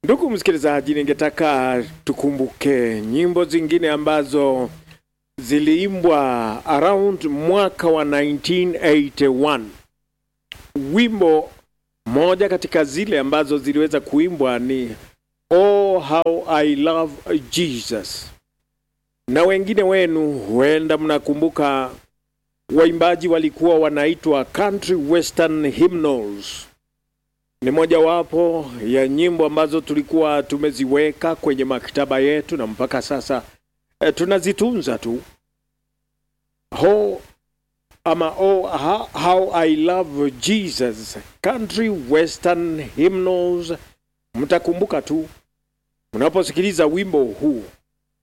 Ndugu msikilizaji, ningetaka tukumbuke nyimbo zingine ambazo ziliimbwa around mwaka wa 1981. Wimbo moja katika zile ambazo ziliweza kuimbwa ni Oh how I love Jesus, na wengine wenu huenda mnakumbuka waimbaji walikuwa wanaitwa country western hymnals. Ni mojawapo ya nyimbo ambazo tulikuwa tumeziweka kwenye maktaba yetu na mpaka sasa e, tunazitunza tu. Ho, ama oh, how, how I love Jesus, country western hymnals. Mtakumbuka tu mnaposikiliza wimbo huu